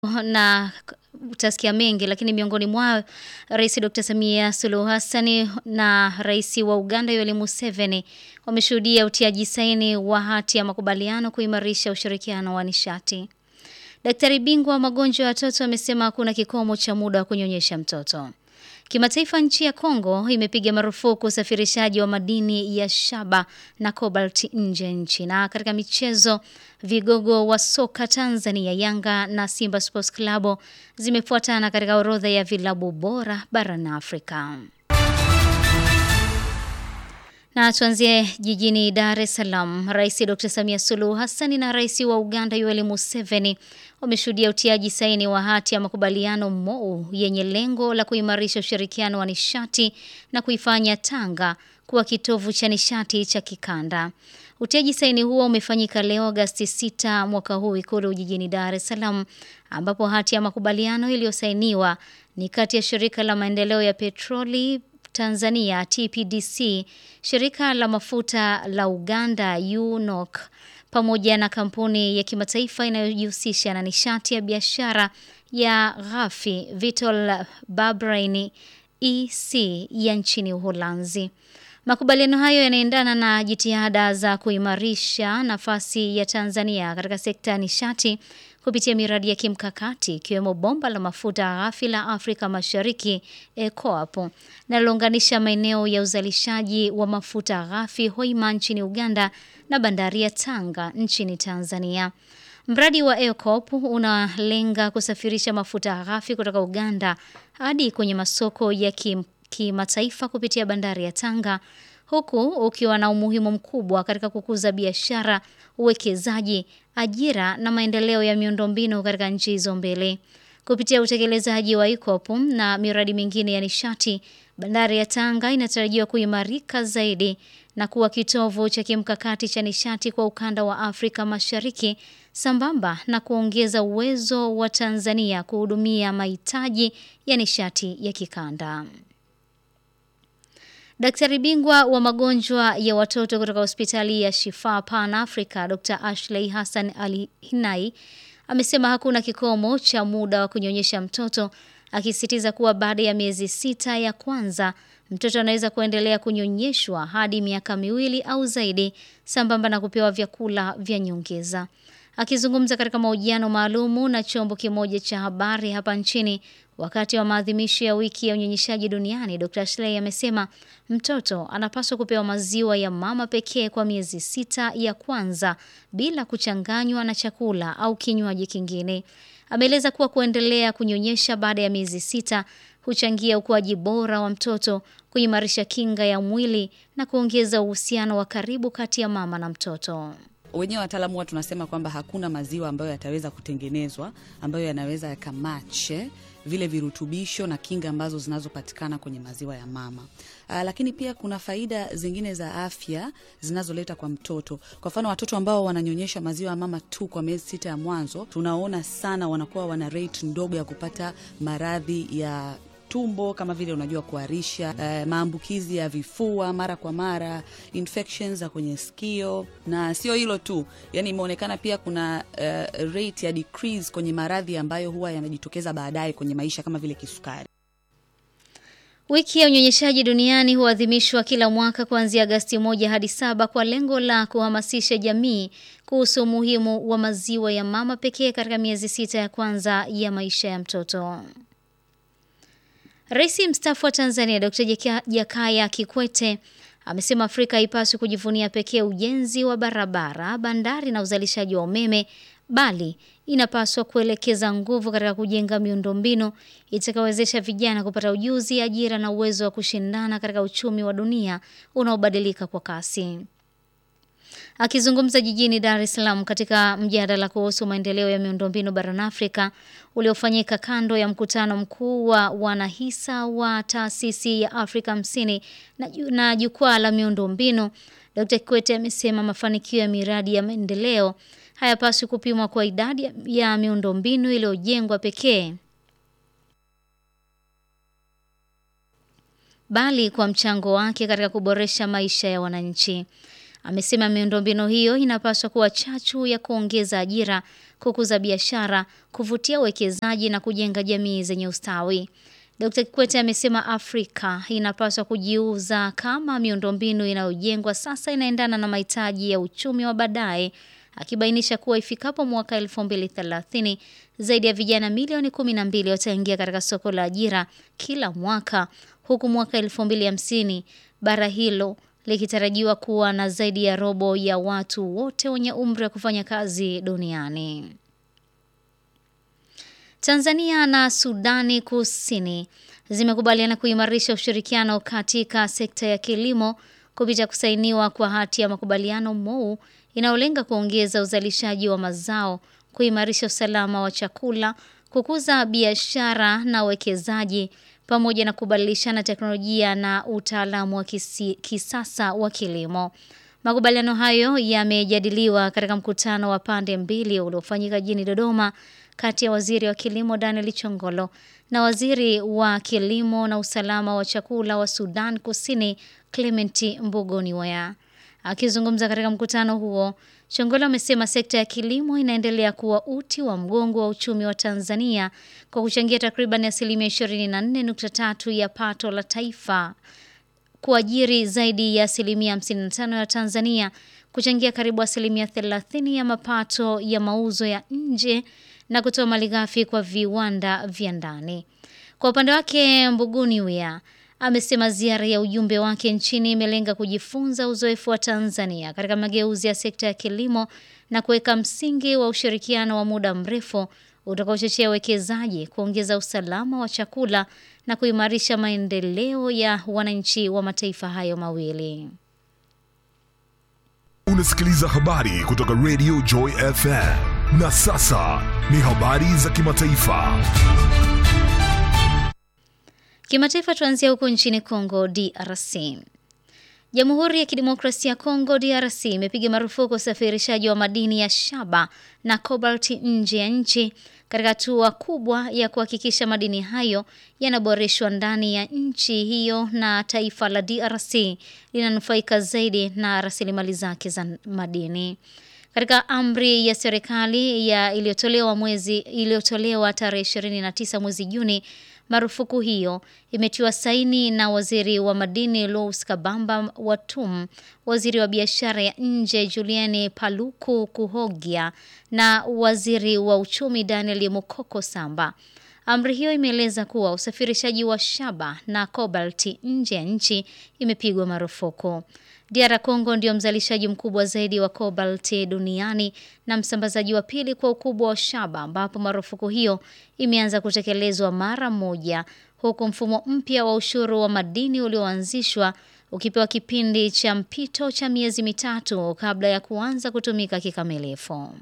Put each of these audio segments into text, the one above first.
na utasikia mengi, lakini miongoni mwao Rais Dr. Samia Suluhu Hassan na Rais wa Uganda Yoweri Museveni wameshuhudia utiaji saini wa hati ya makubaliano kuimarisha ushirikiano wa nishati. Daktari bingwa wa magonjwa ya watoto amesema hakuna kikomo cha muda wa kunyonyesha mtoto. Kimataifa, nchi ya Kongo imepiga marufuku usafirishaji wa madini ya shaba na cobalt nje ya nchi. Na katika michezo, vigogo wa soka Tanzania Yanga na Simba Sports Club zimefuatana katika orodha ya vilabu bora barani Afrika. Na tuanzie jijini Dar es Salaam. Rais Dr. Samia Suluhu Hassan na Rais wa Uganda Yoweri Museveni wameshuhudia utiaji saini wa hati ya makubaliano MoU yenye lengo la kuimarisha ushirikiano wa nishati na kuifanya Tanga kuwa kitovu cha nishati cha kikanda. Utiaji saini huo umefanyika leo Agosti 6 mwaka huu Ikulu jijini Dar es Salaam, ambapo hati ya makubaliano iliyosainiwa ni kati ya shirika la maendeleo ya petroli Tanzania TPDC, shirika la mafuta la Uganda UNOC pamoja na kampuni ya kimataifa inayojihusisha na nishati ya biashara ya ghafi Vitol Babrein EC ya nchini Uholanzi. Makubaliano hayo yanaendana na jitihada za kuimarisha nafasi ya Tanzania katika sekta ya nishati kupitia miradi ya kimkakati ikiwemo bomba la mafuta ghafi la Afrika Mashariki EACOP linalounganisha maeneo ya uzalishaji wa mafuta ghafi Hoima nchini Uganda na bandari ya Tanga nchini Tanzania. Mradi wa EACOP unalenga kusafirisha mafuta ghafi kutoka Uganda hadi kwenye masoko ya kimataifa kupitia bandari ya Tanga huku ukiwa na umuhimu mkubwa katika kukuza biashara, uwekezaji, ajira na maendeleo ya miundombinu katika nchi hizo mbili. Kupitia utekelezaji wa EACOP na miradi mingine ya nishati, bandari ya Tanga inatarajiwa kuimarika zaidi na kuwa kitovu cha kimkakati cha nishati kwa ukanda wa Afrika Mashariki sambamba na kuongeza uwezo wa Tanzania kuhudumia mahitaji ya nishati ya kikanda. Daktari bingwa wa magonjwa ya watoto kutoka hospitali ya Shifa Pan Africa Dr. Ashley Hassan Ali Hinai amesema hakuna kikomo cha muda wa kunyonyesha mtoto, akisisitiza kuwa baada ya miezi sita ya kwanza mtoto anaweza kuendelea kunyonyeshwa hadi miaka miwili au zaidi, sambamba na kupewa vyakula vya nyongeza. Akizungumza katika mahojiano maalumu na chombo kimoja cha habari hapa nchini wakati wa maadhimisho ya wiki ya unyonyeshaji duniani, Dr. Ashley amesema mtoto anapaswa kupewa maziwa ya mama pekee kwa miezi sita ya kwanza bila kuchanganywa na chakula au kinywaji kingine. Ameeleza kuwa kuendelea kunyonyesha baada ya miezi sita huchangia ukuaji bora wa mtoto, kuimarisha kinga ya mwili na kuongeza uhusiano wa karibu kati ya mama na mtoto. Wenyewe wataalamu huwa tunasema kwamba hakuna maziwa ambayo yataweza kutengenezwa ambayo yanaweza yakamache vile virutubisho na kinga ambazo zinazopatikana kwenye maziwa ya mama. Aa, lakini pia kuna faida zingine za afya zinazoleta kwa mtoto. Kwa mfano, watoto ambao wananyonyesha maziwa ya mama tu kwa miezi sita ya mwanzo, tunaona sana wanakuwa wana rate ndogo ya kupata maradhi ya tumbo kama vile unajua kuharisha, uh, maambukizi ya vifua mara kwa mara, infections za kwenye sikio, na sio hilo tu, yani imeonekana pia kuna uh, rate ya decrease kwenye maradhi ambayo huwa yanajitokeza baadaye kwenye maisha kama vile kisukari. Wiki ya unyonyeshaji duniani huadhimishwa kila mwaka kuanzia Agasti moja hadi saba kwa lengo la kuhamasisha jamii kuhusu umuhimu wa maziwa ya mama pekee katika miezi sita ya kwanza ya maisha ya mtoto. Rais mstaafu wa Tanzania Dr. Jakaya Kikwete amesema Afrika haipaswi kujivunia pekee ujenzi wa barabara, bandari na uzalishaji wa umeme, bali inapaswa kuelekeza nguvu katika kujenga miundombinu itakayowezesha vijana kupata ujuzi, ajira na uwezo wa kushindana katika uchumi wa dunia unaobadilika kwa kasi. Akizungumza jijini Dar es Salaam katika mjadala kuhusu maendeleo ya miundombinu barani Afrika uliofanyika kando ya mkutano mkuu wa wanahisa wa taasisi ya Afrika hamsini na, na jukwaa la miundombinu, Dr. Kikwete amesema mafanikio ya miradi ya maendeleo hayapaswi kupimwa kwa idadi ya miundombinu iliyojengwa pekee, bali kwa mchango wake katika kuboresha maisha ya wananchi. Amesema miundombinu hiyo inapaswa kuwa chachu ya kuongeza ajira, kukuza biashara, kuvutia uwekezaji na kujenga jamii zenye ustawi. Dkt. Kikwete amesema Afrika inapaswa kujiuza kama miundombinu inayojengwa sasa inaendana na mahitaji ya uchumi wa baadaye, akibainisha kuwa ifikapo mwaka 2030 zaidi ya vijana milioni 12 wataingia katika soko la ajira kila mwaka, huku mwaka 2050 bara hilo likitarajiwa kuwa na zaidi ya robo ya watu wote wenye umri wa kufanya kazi duniani. Tanzania na Sudani Kusini zimekubaliana kuimarisha ushirikiano katika sekta ya kilimo kupitia kusainiwa kwa hati ya makubaliano MOU inayolenga kuongeza uzalishaji wa mazao, kuimarisha usalama wa chakula, kukuza biashara na uwekezaji pamoja na kubadilishana teknolojia na utaalamu wa kisi, kisasa wa kilimo. Makubaliano hayo yamejadiliwa katika mkutano wa pande mbili uliofanyika jijini Dodoma kati ya waziri wa kilimo Daniel Chongolo na waziri wa kilimo na usalama wa chakula wa Sudan Kusini Clement Mbugoniwea. Akizungumza katika mkutano huo, Chongolo amesema sekta ya kilimo inaendelea kuwa uti wa mgongo wa uchumi wa Tanzania kwa kuchangia takriban asilimia 24.3 ya pato la taifa, kuajiri zaidi ya asilimia 55 ya Tanzania, kuchangia karibu asilimia 30 ya mapato ya mauzo ya nje na kutoa malighafi kwa viwanda vya ndani. Kwa upande wake, Mbuguniwea amesema ziara ya ujumbe wake nchini imelenga kujifunza uzoefu wa Tanzania katika mageuzi ya sekta ya kilimo na kuweka msingi wa ushirikiano wa muda mrefu utakaochochea uwekezaji, kuongeza usalama wa chakula na kuimarisha maendeleo ya wananchi wa mataifa hayo mawili. Unasikiliza habari kutoka Radio Joy FM. Na sasa ni habari za kimataifa. Kimataifa tuanzia huko nchini Kongo DRC. Jamhuri ya Kidemokrasia ya Kongo DRC imepiga marufuku usafirishaji wa madini ya shaba na cobalt nje ya nchi katika hatua kubwa ya kuhakikisha madini hayo yanaboreshwa ndani ya nchi hiyo na taifa la DRC linanufaika zaidi na rasilimali zake za madini. Katika amri ya serikali ya iliyotolewa mwezi iliyotolewa tarehe 29 mwezi Juni, marufuku hiyo imetiwa saini na waziri wa madini Louis Kabamba Watum, waziri wa biashara ya nje Juliani Paluku Kuhogia na waziri wa uchumi Daniel Mukoko Samba. Amri hiyo imeeleza kuwa usafirishaji wa shaba na kobalti nje ya nchi imepigwa marufuku. DR Congo ndio mzalishaji mkubwa zaidi wa kobalti duniani na msambazaji wa pili kwa ukubwa wa shaba, ambapo marufuku hiyo imeanza kutekelezwa mara moja, huku mfumo mpya wa ushuru wa madini ulioanzishwa ukipewa kipindi cha mpito cha miezi mitatu kabla ya kuanza kutumika kikamilifu.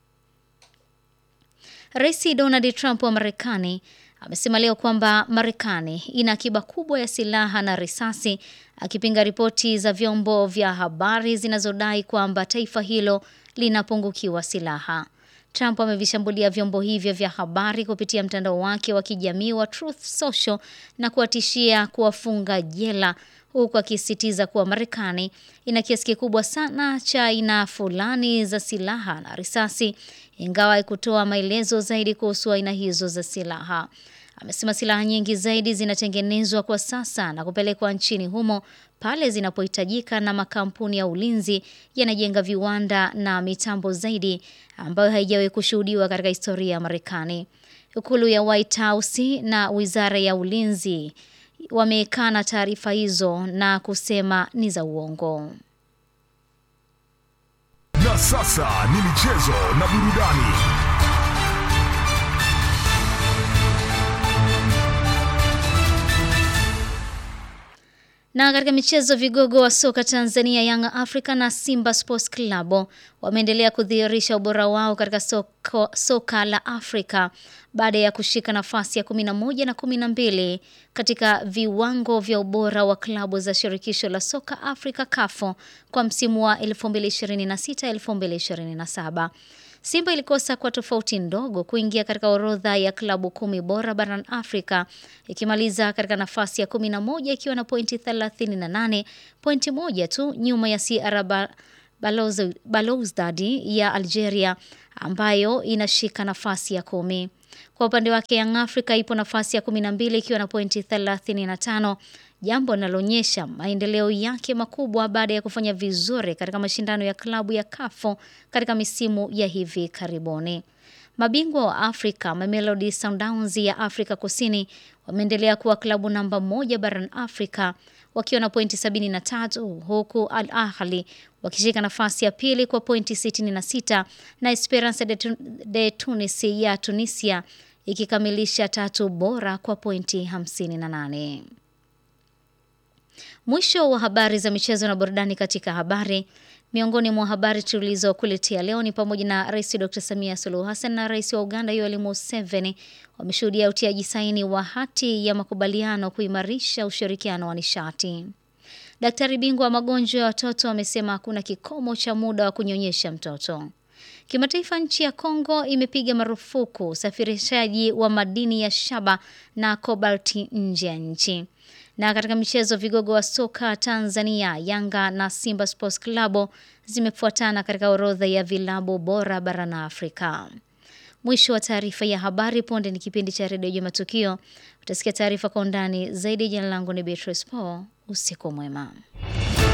Rais Donald Trump wa Marekani amesema leo kwamba Marekani ina akiba kubwa ya silaha na risasi, akipinga ripoti za vyombo vya habari zinazodai kwamba taifa hilo linapungukiwa silaha. Trump amevishambulia vyombo hivyo vya habari kupitia mtandao wake wa kijamii wa Truth Social na kuwatishia kuwafunga jela huku akisisitiza kuwa Marekani ina kiasi kikubwa sana cha aina fulani za silaha na risasi, ingawa haikutoa maelezo zaidi kuhusu aina hizo za silaha. Amesema silaha nyingi zaidi zinatengenezwa kwa sasa na kupelekwa nchini humo pale zinapohitajika, na makampuni ya ulinzi yanajenga viwanda na mitambo zaidi ambayo haijawahi kushuhudiwa katika historia ya Marekani. Ikulu ya White House na wizara ya ulinzi wamekana taarifa hizo na kusema ni za uongo. Na sasa ni michezo na burudani. Na katika michezo, vigogo wa soka Tanzania Young Africa na Simba Sports Club wameendelea kudhihirisha ubora wao katika soko, soka la Afrika baada ya kushika nafasi ya 11 na 12 katika viwango vya ubora wa klabu za shirikisho la soka Afrika CAF kwa msimu wa 2026-2027. Simba ilikosa kwa tofauti ndogo kuingia katika orodha ya klabu kumi bora barani Afrika ikimaliza katika nafasi ya 11 ikiwa na pointi 38, pointi moja tu nyuma ya CR Balozi- Belouizdad ya Algeria ambayo inashika nafasi ya kumi. Kwa upande wake Young Africa ipo nafasi ya 12 ikiwa na pointi 35, jambo linaloonyesha maendeleo yake makubwa baada ya kufanya vizuri katika mashindano ya klabu ya CAF katika misimu ya hivi karibuni. Mabingwa wa Afrika Mamelodi Sundowns ya Afrika Kusini wameendelea kuwa klabu namba moja barani Afrika wakiwa na pointi 73 huku Al Ahly wakishika nafasi ya pili kwa pointi 66 na Esperance de, Tun de Tunis ya Tunisia ikikamilisha tatu bora kwa pointi 58. Mwisho wa habari za michezo na burudani katika habari. Miongoni mwa habari tulizokuletea leo ni pamoja na Rais Dr. Samia Suluhu Hassan na Rais wa Uganda Yoweri Museveni wameshuhudia utiaji saini wa hati ya makubaliano kuimarisha ushirikiano wa nishati. Daktari bingwa wa magonjwa ya watoto amesema hakuna kikomo cha muda wa kunyonyesha mtoto. Kimataifa, nchi ya Kongo imepiga marufuku usafirishaji wa madini ya shaba na kobalti nje ya nchi. Na katika michezo, vigogo wa soka Tanzania Yanga na Simba Sports Club zimefuatana katika orodha ya vilabu bora barani Afrika. Mwisho wa taarifa ya habari. Punde ni kipindi cha redio ya Matukio. Utasikia taarifa kwa undani zaidi. Jina langu ni Beatrice Paul. Usiku mwema.